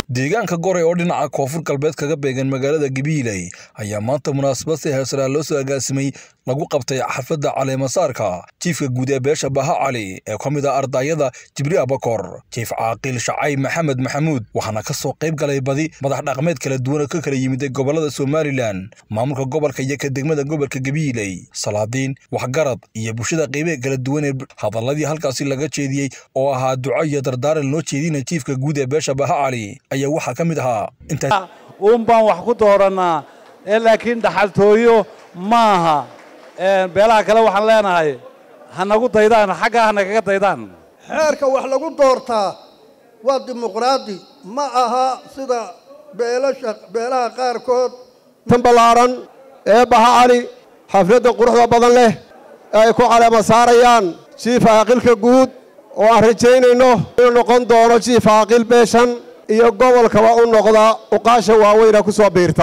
deegaanka goray oo dhinaca koonfur galbeed kaga beegan magaalada gabiiley ayaa maanta munaasabad si heersaraa loo soo agaasimay lagu qabtay xafladda caleemasaarka jiifka guud ee beesha baha cali ee ka mid ah ardayada jibri abakor jiif caaqil shacay maxamed maxamuud waxaana ka soo qayb galay badi madax dhaqmeed kala duwan oo ka kala yimiday gobollada somalilan maamulka gobolka iyo ka degmada gobolka gabiiley salaadiin waxgarad iyo bulshada qeybaha kala duwan ee hadalladii halkaasi laga jeediyey oo ahaa duco iyo dardaaran loo jeedinaya jiifka guud ee beesha baha cali ayaa waxaa ka mid ahaa intaas uun baan wax ku doorannaa ee laakiin dhaxaltooyo maaha beelaha kale waxaan leenahay ha nagu daydaan xaggaa ha nagaga daydaan xeerka wax lagu doortaa waa dimuqraadi ma aha sida beelasha beelaha qaarkood tan ballaaran ee baha cali xafladda quruxda badan leh ee ay ku caleema saarayaan jiif caaqilka guud oo aan rajaynayno inuu noqon doono jiif caaqil beeshan iyo gobolkaba u noqda uqaasha waaweyna ku soo biirta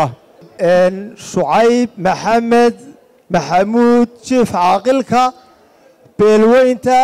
shucayb maxamed maxamuud jiif caaqilka beelweynta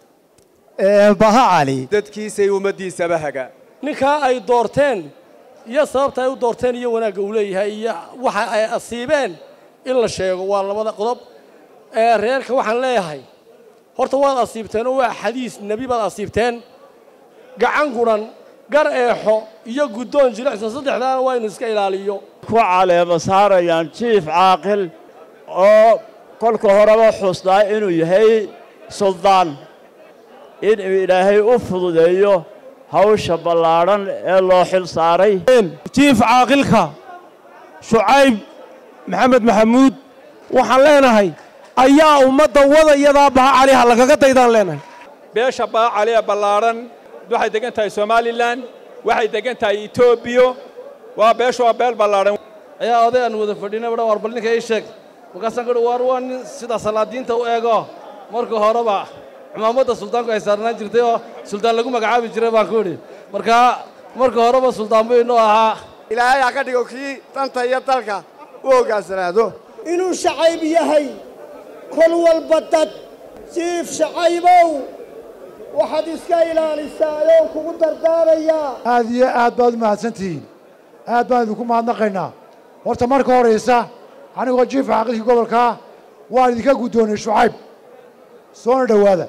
baha cali dadkiisay ummaddiisaba haga ninkaa ay doorteen iyo sababta ay u doorteen iyo wanaagga uu leeyahay iyo waxa ay asiibeen in la sheego waa labada qodob ee reerka waxaan leeyahay horta waad asiibteen oo waa xadiis nebi baad asiibteen gacan guran gar eexo iyo guddoon jilicsan saddexdaana waa inu iska ilaaliyo ku caleema saarayaan jiif caaqil oo kolka horeba xusnaa inuu yahay suldaan inuu ilaahay u fududeeyo hawsha ballaadhan ee loo xil saaray jiif caaqilka shucayb maxamed maxamuud waxaan leenahay ayaa ummadda wadayadaa baha caliha lagaga daydaan leenahay beesha baha cali ee ballaadhan waxay degan tahay somalilan waxay degan tahay etoobiya waa beeshu waa beel ballaadhan ayaa oday aan wada fadhinay badha war bal ninka ii sheeg markaasaan kuhi waar waa nin sida salaadiinta u eego marka horeba cumaamadda suldaanku ay saarnaan jirtay oo suldaan lagu magacaabi jiray baan ku idhi markaa marka horeba suldaan buu inoo ahaa ilaahay ha ka dhigo kii danta iyo dalka u hoggaansanaado inuu shacayb yahay kol walba dad jiif shacaybow waxaad iska ilaalisaa ayoon kugu dardaarayaa aad iyo aad baad u mahadsantihiin aad baan idinku mahadnaqaynaa horta marka horaysa anigoo jiifka caaqilkii gobolkaa waan idinka guddoonay shucayb soona dhowaada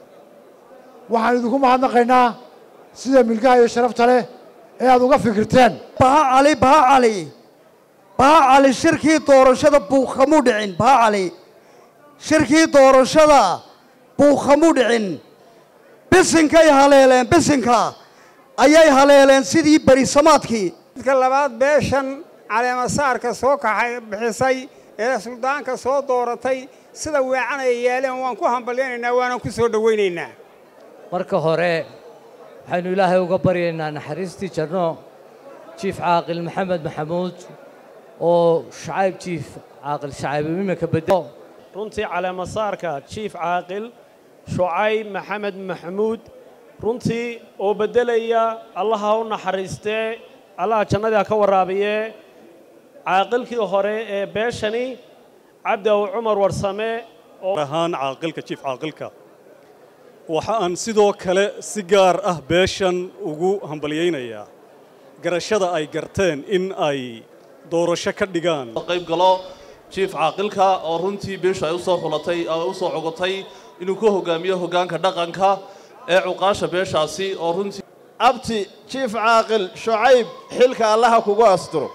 waxaan idinku mahadnaqaynaa sida milgaha iyo sharafta leh ee aad uga fikirteen baha cali baha cali baha cali shirkii doorashada buuqkamuu dhicin baha cali shirkii doorashada buuqkamuu dhicin bisinkay haleeleen bisinka ayay haleeleen sidii berisamaadkii midka labaad beeshan caleemasaarka soo kaxay bixisay ee suldaanka soo dooratay sida weecan ay yeeleen waan ku hambalyaynaynaa waanan ku soo dhowaynaynaa marka hore waxaynu ilaahay uga baryaynaa naxariistii janno jiif caaqil maxamed maxamuud oo shacayb jiif caaqil shacayb iminka bedel runtii caleemasaarka jiif caaqil shucayb maxamed maxamuud runtii oo beddelaya allaha u naxariistee allaha jannadii ha ka warraabiyee caaqilkii hore ee beeshani cabdi aw cumar warsame ahaan caaqilka jiif caaqilka waxa aan sidoo kale si gaar ah beeshan ugu hambalyaynayaa garashada ay garteen in ay doorasho ka dhigaan qayb galo jiif caaqilka oo runtii beeshu ay u soo xulatay u soo cogotay inuu ku hogaamiyo hoggaanka dhaqanka ee cuqaasha beeshaasi oo runtii abti jiif caaqil shucayb xilka allaha kugu asturo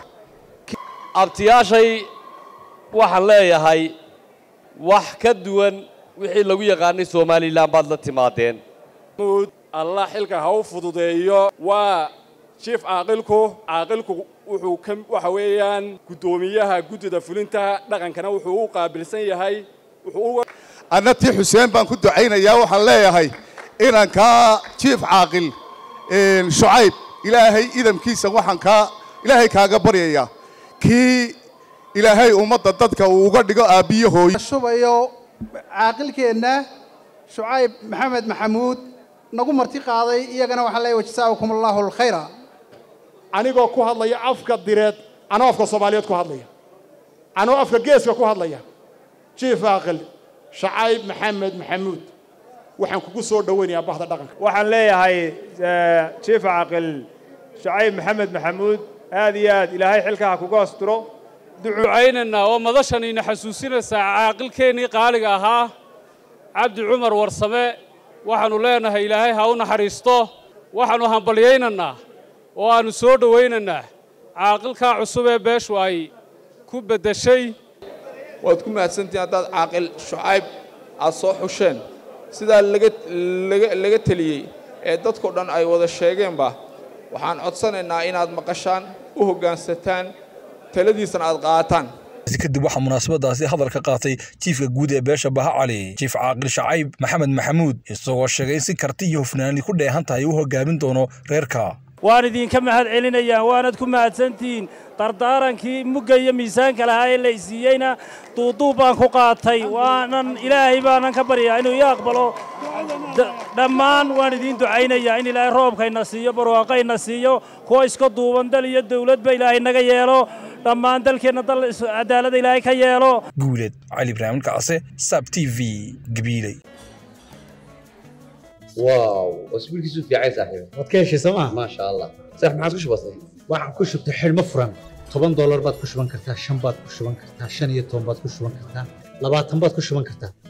abtiyaashay waxaan leeyahay wax ka duwan wixii lagu yaqaanay somalilan baad la timaadeen allah xilka ha u fududeeyo waa jiif caaqilku caaqilku wuxuu ka waxa weeyaan guddoomiyaha guddida fulinta dhaqankana wuxuu u qaabilsan yahay wuxuu anna tii xuseen baan ku ducaynayaa waxaan leeyahay inankaa jiif caaqil shucayb ilaahay idamkiisa waxaan kaa ilaahay kaaga baryayaa kii ilaahay ummadda dadka uu uga dhigo aabbiyo hooyo shubayo caaqilkeenna shucayb maxamed maxamuud nagu marti qaaday iyagana waxaan leeyahay wajazaakum allahu alkhayra anigoo ku hadlaya afka direed anoo afka soomaaliyeed ku hadlaya anoo afka geeska ku hadlaya jiif caaqil shacayb maxamed maxamuud waxaan kugu soo dhowaynayaa bahda dhaqanka waxaan leeyahay jiif caaqil shacayb maxamed maxamuud aad iyo aad ilaahay xilka ha kuga asturo ducaynaynaa oo madashan ina xasuusinaysaa caaqilkeennii qaaliga ahaa cabdi cumar warsame waxaannu leenahay ilaahay ha u naxariisto waxaannu hambalyaynaynaa oo aannu soo dhowaynaynaa caaqilkaa cusub ee beeshu ay ku beddeshay waad ku mahadsantihiin haddaad caaqil shucayb aad soo xusheen sidaa laga laga laga teliyey ee dadkao dhan ay wada sheegeenba waxaan codsanaynaa inaad maqashaan u hoggaansataan taladiisana aad qaataan kadib waxaa munaasabadaasi hadal ka qaatay jiifka guud ee beesha baha cali jiif caaqil shacayb maxamed maxamuud isagoo sheegay in si karti iyo hufnaani ku dheehan tahay uu hogaamin doono reerka waan idinka mahad celinayaa waanad ku mahadsantihiin dardaarankii mugga iyo miisaanka lahaa ee la isiiyeyna duuduub baan ku qaatay waanan ilaahay baanan ka baryaa inuu ii aqbalo dhammaan waan idiin ducaynayaa in ilaahay roobkayna siiyo barwaaqayna siiyo kuwa iska duuban dal iyo dawladba ilaahay naga yeelo dhammaan dalkeenna dal cadaalada ilaahay ka yeelo guuleed cali ibraahim kacse sab t v gabiiley واو اسبوع كيسو في عايز صاحبي waad ka heshay sooma ما شاء الله صح ما عادش بسيط waxaan ku shubtay xidhmo furan toban doolar baad ku shuban kartaa shan baad ku shuban kartaa shan iyo toban baad ku shuban kartaa labaatan baad ku shuban kartaa